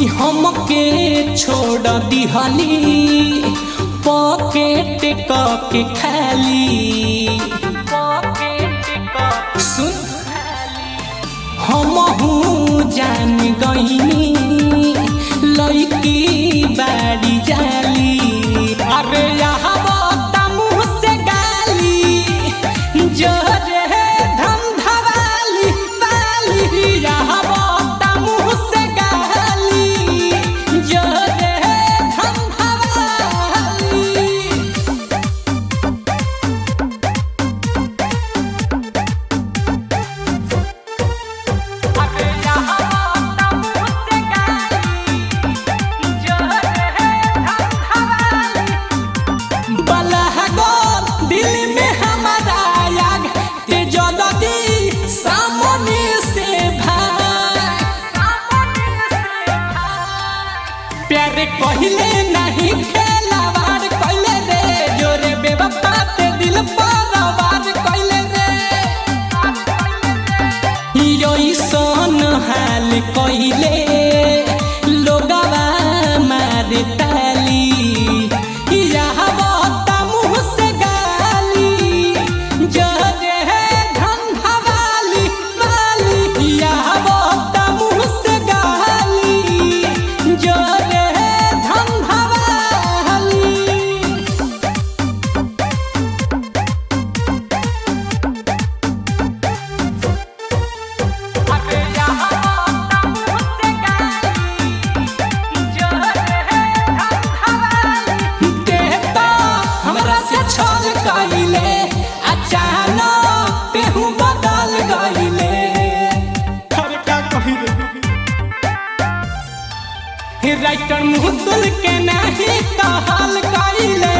कि हमके छोड़ दिहली पॉकेट के खाली सुन हमहू जान गईनी लड़की बाड़ी जाली अरे यहाँ मुँह से गाली जोरे धंधवाली वाली यहाँ मुँह से गाली जोरे धंधवाली बलहगोर दिल में हमारा आग ते जल्दी सामने से भाग प्यार कहले नहीं खेलावार कहले रे जोरे बेवफा ते दिल पर वार कहले रे यो सन हाल कहले लोगवा मारे ताली यहाँ बता मुँह से गाली जरे धंधवाली वाली यहाँ बता मुँह से गाली जरे धंधवाली देवता हमरा से छल कइले अचानक तेहू बदल गइले अरे का कही रे राइटर मुहतुल के नहीं कहल कइले